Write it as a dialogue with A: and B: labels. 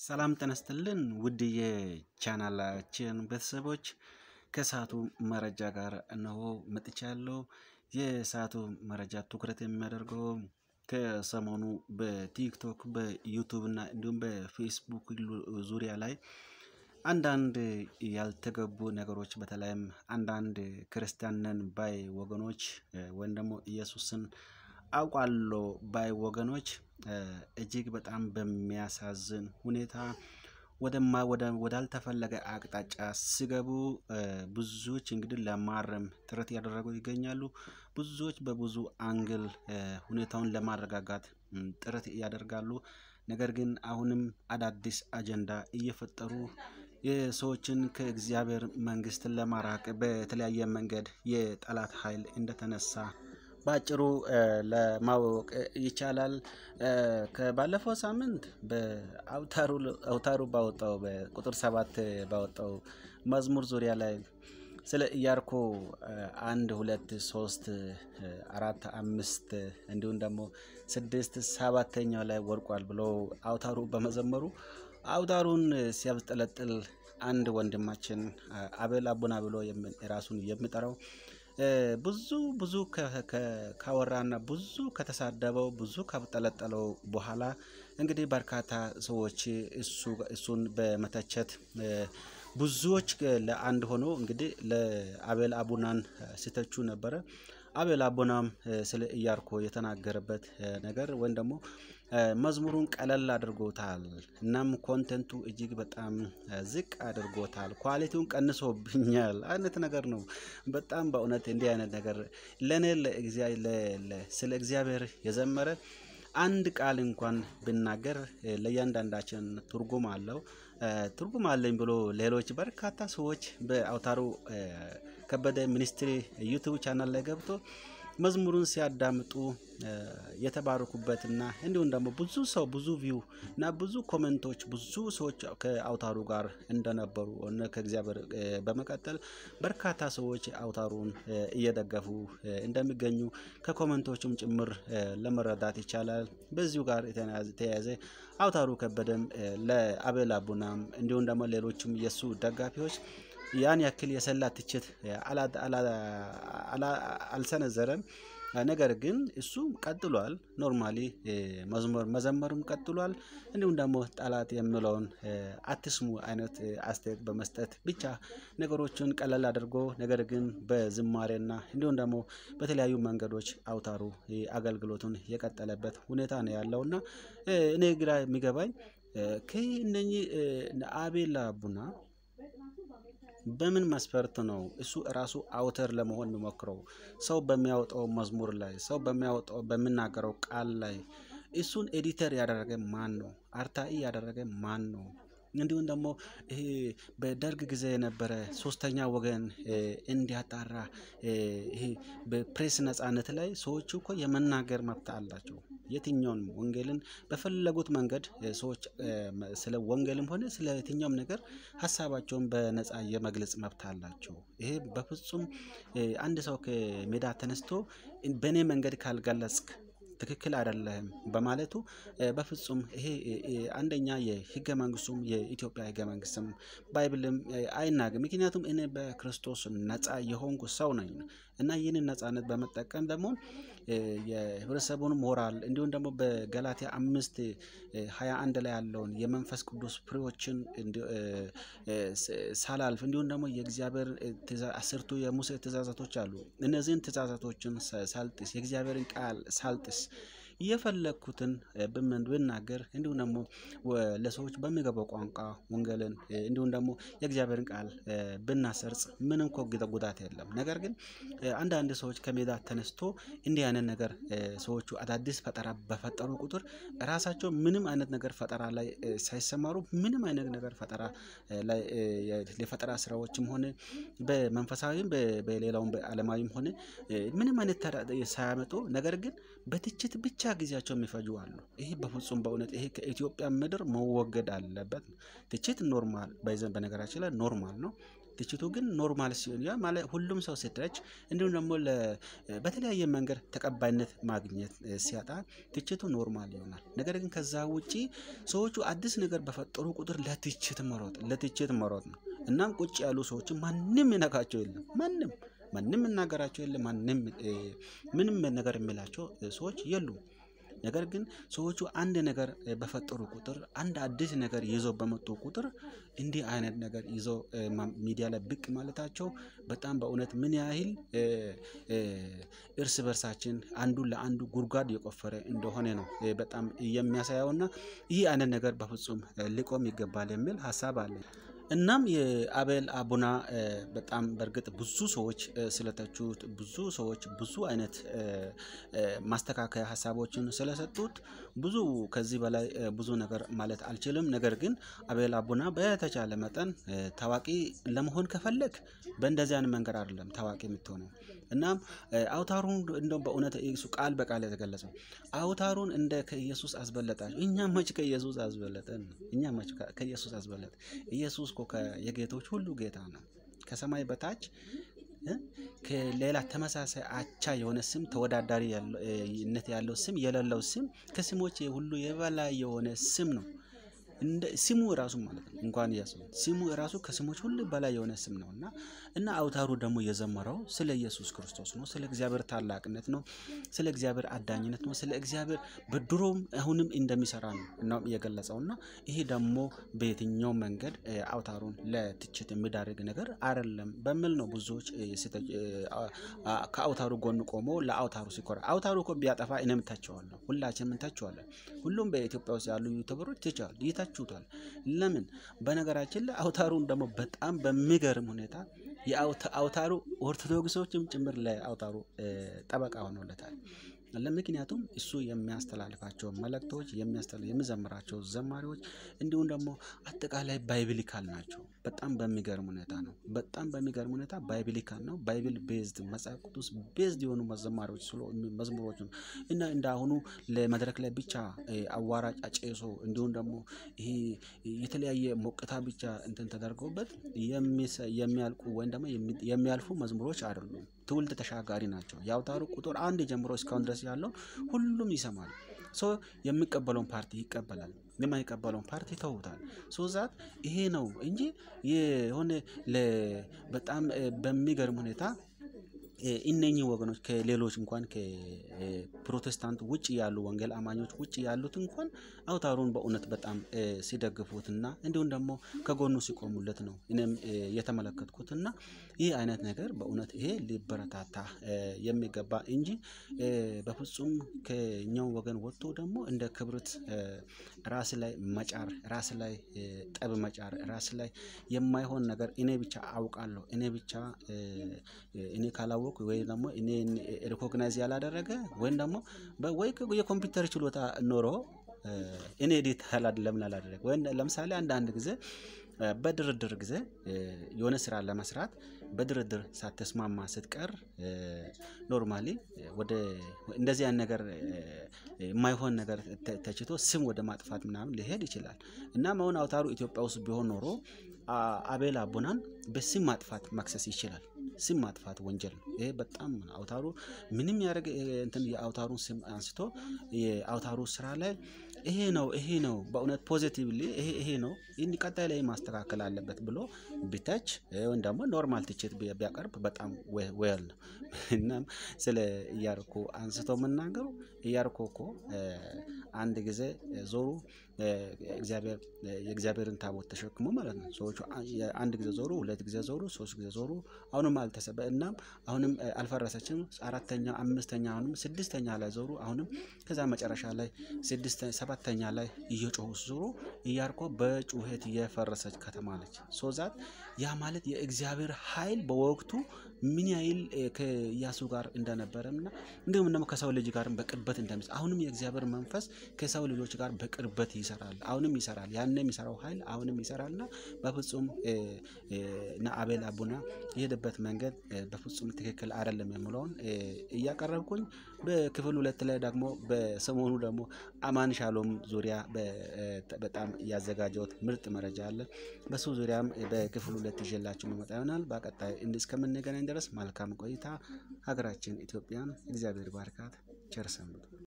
A: ሰላም ጤና ይስጥልን ውድ የቻናላችን ቤተሰቦች ከሰዓቱ መረጃ ጋር እነሆ መጥቻለሁ። የሰዓቱ መረጃ ትኩረት የሚያደርገው ከሰሞኑ በቲክቶክ በዩቱብ እና እንዲሁም በፌስቡክ ዙሪያ ላይ አንዳንድ ያልተገቡ ነገሮች በተለይም አንዳንድ ክርስቲያን ነን ባይ ወገኖች ወይም ደግሞ ኢየሱስን አውቃለሁ ባይ ወገኖች እጅግ በጣም በሚያሳዝን ሁኔታ ወደማ ወዳልተፈለገ አቅጣጫ ሲገቡ ብዙዎች እንግዲህ ለማረም ጥረት እያደረጉ ይገኛሉ። ብዙዎች በብዙ አንግል ሁኔታውን ለማረጋጋት ጥረት ያደርጋሉ። ነገር ግን አሁንም አዳዲስ አጀንዳ እየፈጠሩ የሰዎችን ከእግዚአብሔር መንግስትን ለማራቅ በተለያየ መንገድ የጠላት ኃይል እንደተነሳ በአጭሩ ለማወቅ ይቻላል። ከባለፈው ሳምንት በአውታሩ ባወጣው በቁጥር ሰባት ባወጣው መዝሙር ዙሪያ ላይ ስለ ኢያሪኮ አንድ ሁለት ሶስት አራት አምስት እንዲሁም ደግሞ ስድስት ሰባተኛው ላይ ወድቋል ብሎ አውታሩ በመዘመሩ አውታሩን ሲያብጠለጥል አንድ ወንድማችን አቤል አቡና ብሎ ራሱን የሚጠራው ብዙ ብዙ ካወራና ብዙ ከተሳደበው ብዙ ካብጠለጠለው በኋላ እንግዲህ በርካታ ሰዎች እሱን በመተቸት ብዙዎች ለአንድ ሆኖ እንግዲህ ለአቤል አቡናን ሲተቹ ነበረ። አቤል አቡናም ስለ ኢያሪኮ የተናገረበት ነገር ወይም ደግሞ መዝሙሩን ቀለል አድርጎታል። እናም ኮንተንቱ እጅግ በጣም ዝቅ አድርጎታል። ኳሊቲውን ቀንሶብኛል አይነት ነገር ነው። በጣም በእውነት እንዲህ አይነት ነገር ለእኔ ስለ እግዚአብሔር የዘመረ አንድ ቃል እንኳን ብናገር ለእያንዳንዳችን ትርጉም አለው። ትርጉም አለኝ ብሎ ሌሎች በርካታ ሰዎች በአውታሩ ከበደ ሚኒስትሪ ዩቱብ ቻናል ላይ ገብቶ መዝሙሩን ሲያዳምጡ የተባረኩበትና እንዲሁም ደግሞ ብዙ ሰው ብዙ ቪው እና ብዙ ኮሜንቶች ብዙ ሰዎች ከአውታሩ ጋር እንደነበሩ ከእግዚአብሔር በመቀጠል በርካታ ሰዎች አውታሩን እየደገፉ እንደሚገኙ ከኮሜንቶቹም ጭምር ለመረዳት ይቻላል። በዚሁ ጋር የተያያዘ አውታሩ ከበደም ለአቤል አቡናም እንዲሁም ደግሞ ሌሎችም የእሱ ደጋፊዎች ያን ያክል የሰላ ትችት አልሰነዘረም። ነገር ግን እሱ ቀጥሏል። ኖርማሊ መዝሙር መዘመሩም ቀጥሏል። እንዲሁም ደግሞ ጠላት የሚለውን አትስሙ አይነት አስተያየት በመስጠት ብቻ ነገሮችን ቀለል አድርጎ ነገር ግን በዝማሬና እንዲሁም ደግሞ በተለያዩ መንገዶች አውታሩ አገልግሎቱን የቀጠለበት ሁኔታ ነው ያለው እና እኔ ግራ የሚገባኝ ከእነኚህ አቤል አቡና በምን መስፈርት ነው እሱ እራሱ አውተር ለመሆን የሚሞክረው? ሰው በሚያወጣው መዝሙር ላይ ሰው በሚያወጣው በሚናገረው ቃል ላይ እሱን ኤዲተር ያደረገ ማን ነው? አርታኢ ያደረገ ማን ነው? እንዲሁም ደግሞ ይሄ በደርግ ጊዜ የነበረ ሶስተኛ ወገን እንዲያጣራ ይሄ በፕሬስ ነጻነት ላይ ሰዎቹ እኮ የመናገር መብት አላቸው። የትኛውንም ወንጌልን በፈለጉት መንገድ ሰዎች ስለ ወንጌልም ሆነ ስለ የትኛውም ነገር ሀሳባቸውን በነጻ የመግለጽ መብት አላቸው። ይሄ በፍጹም አንድ ሰው ከሜዳ ተነስቶ በእኔ መንገድ ካልገለጽክ ትክክል አይደለህም በማለቱ በፍጹም ይሄ አንደኛ የህገ መንግስቱም የኢትዮጵያ ህገ መንግስትም ባይብልም አይናገርም። ምክንያቱም እኔ በክርስቶስ ነጻ የሆንኩ ሰው ነኝ እና ይህንን ነጻነት በመጠቀም ደግሞ የህብረተሰቡን ሞራል እንዲሁም ደግሞ በገላትያ አምስት ሃያ አንድ ላይ ያለውን የመንፈስ ቅዱስ ፍሬዎችን ሳላልፍ እንዲሁም ደግሞ የእግዚአብሔር አስርቱ የሙሴ ትእዛዛቶች አሉ። እነዚህን ትእዛዛቶችን ሳልጥስ የእግዚአብሔርን ቃል ሳልጥስ የፈለግኩትን ብናገር እንዲሁም ደግሞ ለሰዎች በሚገባው ቋንቋ ወንጌልን እንዲሁም ደግሞ የእግዚአብሔርን ቃል ብናሰርጽ ምንም እኮ ጉዳት የለም። ነገር ግን አንዳንድ ሰዎች ከሜዳ ተነስቶ እንዲህ አይነት ነገር ሰዎቹ አዳዲስ ፈጠራ በፈጠሩ ቁጥር ራሳቸው ምንም አይነት ነገር ፈጠራ ላይ ሳይሰማሩ ምንም አይነት ነገር ፈጠራ ላይ የፈጠራ ስራዎችም ሆነ በመንፈሳዊም በሌላውም በዓለማዊም ሆነ ምንም አይነት ሳያመጡ ነገር ግን በትችት ብቻ ጊዜያቸው የሚፈጁ አሉ። ይሄ በፍጹም በእውነት ይሄ ከኢትዮጵያ ምድር መወገድ አለበት። ትችት ኖርማል በነገራችን ላይ ኖርማል ነው። ትችቱ ግን ኖርማል ሲሆን ያ ማለት ሁሉም ሰው ሲተች እንዲሁም ደግሞ በተለያየ መንገድ ተቀባይነት ማግኘት ሲያጣ ትችቱ ኖርማል ይሆናል። ነገር ግን ከዛ ውጪ ሰዎቹ አዲስ ነገር በፈጠሩ ቁጥር ለትችት መሮጥ ለትችት መሮጥ ነው። እናም ቁጭ ያሉ ሰዎችን ማንም ይነካቸው የለም ማንም ማንም እናገራቸው የለም ማንም ምንም ነገር የሚላቸው ሰዎች የሉም። ነገር ግን ሰዎቹ አንድ ነገር በፈጠሩ ቁጥር አንድ አዲስ ነገር ይዘው በመጡ ቁጥር እንዲህ አይነት ነገር ይዘው ሚዲያ ላይ ብቅ ማለታቸው በጣም በእውነት ምን ያህል እርስ በርሳችን አንዱ ለአንዱ ጉድጓድ የቆፈረ እንደሆነ ነው በጣም የሚያሳየውና ይህ አይነት ነገር በፍጹም ሊቆም ይገባል የሚል ሀሳብ አለ። እናም የአቤል አቡና በጣም በእርግጥ ብዙ ሰዎች ስለተቹት ብዙ ሰዎች ብዙ አይነት ማስተካከያ ሀሳቦችን ስለሰጡት ብዙ ከዚህ በላይ ብዙ ነገር ማለት አልችልም። ነገር ግን አቤል አቡና በተቻለ መጠን ታዋቂ ለመሆን ከፈለግ በእንደዚህ አይነት መንገድ አይደለም ታዋቂ የምትሆነው። እናም አውታሩን እንደውም በእውነት እሱ ቃል በቃል የተገለጸው አውታሩን እንደ ከኢየሱስ አስበለጣችሁ። እኛ መች ከኢየሱስ አስበለጠን? እኛ መች ከኢየሱስ አስበለጥ? ኢየሱስ እኮ የጌቶች ሁሉ ጌታ ነው። ከሰማይ በታች ከሌላ ተመሳሳይ አቻ የሆነ ስም ተወዳዳሪነት ያለው ስም የሌለው ስም ከስሞች ሁሉ የበላይ የሆነ ስም ነው። እንደ ስሙ ራሱ ማለት ነው እንኳን ኢየሱስ ስሙ ራሱ ከስሞች ሁሉ በላይ የሆነ ስም ነው እና እና አውታሩ ደግሞ የዘመረው ስለ ኢየሱስ ክርስቶስ ነው። ስለ እግዚአብሔር ታላቅነት ነው። ስለ እግዚአብሔር አዳኝነት ነው። ስለ እግዚአብሔር በድሮም አሁንም እንደሚሰራ ነው ነው የገለጸው እና ይሄ ደግሞ በየትኛው መንገድ አውታሩን ለትችት የሚዳርግ ነገር አይደለም በሚል ነው ብዙዎች ከአውታሩ ጎን ቆሞ ለአውታሩ ሲኮራ አውታሩ እኮ ቢያጠፋ እኔም ተቸዋለሁ፣ ሁላችንም እንተቸዋለን። ሁሉም በኢትዮጵያ ውስጥ ያሉ ዩቱበሮች ይተቻል ይተቹታል። ለምን? በነገራችን ላይ አውታሩን ደግሞ በጣም በሚገርም ሁኔታ የአውታሩ ኦርቶዶክሶችም ጭምር ለአውታሩ ጠበቃ ሆኖለታል። ለምክንያቱም እሱ የሚያስተላልፋቸው መልእክቶች የሚዘምራቸው ዘማሪዎች እንዲሁም ደግሞ አጠቃላይ ባይብሊካል ናቸው። በጣም በሚገርም ሁኔታ ነው። በጣም በሚገርም ሁኔታ ባይብሊካል ነው። ባይብል ቤዝድ መጽሐፍ ቅዱስ ቤዝድ የሆኑ መዘማሪዎች መዝሙሮች ነው እና እንደ አሁኑ ለመድረክ ላይ ብቻ አዋራጭ አጨሶ እንዲሁም ደግሞ ይሄ የተለያየ ሞቅታ ብቻ እንትን ተደርገውበት የሚያልቁ ወይም ደግሞ የሚያልፉ መዝሙሮች አይደሉም። ትውልድ ተሻጋሪ ናቸው። የአውታሩ ቁጥር አንድ ጀምሮ እስካሁን ድረስ ያለው ሁሉም ይሰማል። ሶ የሚቀበለውን ፓርቲ ይቀበላል፣ የማይቀበለውን ፓርቲ ተውታል። ሶ ዛት ይሄ ነው እንጂ የሆነ በጣም በሚገርም ሁኔታ እነኚህ ወገኖች ከሌሎች እንኳን ከፕሮቴስታንት ውጭ ያሉ ወንጌል አማኞች ውጭ ያሉት እንኳን አውታሩን በእውነት በጣም ሲደግፉትና እንዲሁም ደግሞ ከጎኑ ሲቆሙለት ነው እኔም የተመለከትኩትና ይህ አይነት ነገር በእውነት ይሄ ሊበረታታ የሚገባ እንጂ በፍጹም ከኛው ወገን ወጥቶ ደግሞ እንደ ክብርት ራስ ላይ መጫር፣ ራስ ላይ ጠብ መጫር፣ ራስ ላይ የማይሆን ነገር እኔ ብቻ አውቃለሁ እኔ ብቻ እኔ ካላወቅኩ ወይ ደግሞ እኔ ሪኮግናይዝ ያላደረገ ወይም ደግሞ ወይ የኮምፒውተር ችሎታ ኖሮ እኔ ኤዲት ለምን አላደረገ ወይም ለምሳሌ አንዳንድ ጊዜ በድርድር ጊዜ የሆነ ስራ ለመስራት በድርድር ሳትስማማ ስትቀር ኖርማሊ ወደ እንደዚህ አይነት ነገር የማይሆን ነገር ተችቶ ስም ወደ ማጥፋት ምናምን ሊሄድ ይችላል። እናም አሁን አውታሩ ኢትዮጵያ ውስጥ ቢሆን ኖሮ አቤል አቡናን በስም ማጥፋት መክሰስ ይችላል። ስም ማጥፋት ወንጀል ነው። ይሄ በጣም አውታሩ ምንም ያደረገ እንትን የአውታሩን ስም አንስቶ የአውታሩ ስራ ላይ ይሄ ነው ይሄ ነው በእውነት ፖዚቲቭሊ ይሄ ይሄ ነው ይህን ቀጣይ ላይ ማስተካከል አለበት ብሎ ቢተች ወይም ደግሞ ኖርማል ትችት ቢያቀርብ በጣም ወል ነው። እናም ስለ ኢያሪኮ አንስቶ መናገሩ ኢያሪኮ እኮ አንድ ጊዜ ዞሩ እግዚአብሔር የእግዚአብሔርን ታቦት ተሸክሞ ማለት ነው። ሰዎቹ አንድ ጊዜ ዞሩ፣ ሁለት ጊዜ ዞሩ፣ ሶስት ጊዜ ዞሩ። አሁንም አልተሰበ እናም አሁንም አልፈረሰችም። አራተኛ፣ አምስተኛ፣ አሁንም ስድስተኛ ላይ ዞሩ። አሁንም ከዛ መጨረሻ ላይ ስድስት ሰባተኛ ላይ እየጮሁ ዞሩ። ኢያሪኮ በጩኸት የፈረሰች ከተማ ነች። ሶዛት ያ ማለት የእግዚአብሔር ኃይል በወቅቱ ምን ያህል ከኢያሱ ጋር እንደነበረ እና እንዲሁም ደግሞ ከሰው ልጅ ጋርም በቅርበት እንደሚስ አሁንም የእግዚአብሔር መንፈስ ከሰው ልጆች ጋር በቅርበት ይሰራል። አሁንም ይሰራል። ያን የሚሰራው ኃይል አሁንም ይሰራልና በፍጹም እነ አቤል አቡና የሄደበት መንገድ በፍጹም ትክክል አይደለም የምለውን እያቀረብኩኝ በክፍል ሁለት ላይ ደግሞ በሰሞኑ ደግሞ አማን ሻሎም ዙሪያ በጣም ያዘጋጀሁት ምርጥ መረጃ አለ። በሱ ዙሪያም በክፍል ሁለት ይዤላችሁ መመጣ ይሆናል። በቀጣይ እስከምንገናኝ ድረስ መልካም ቆይታ። ሀገራችን ኢትዮጵያን እግዚአብሔር ባርካት። ቸር ሰንብቱ።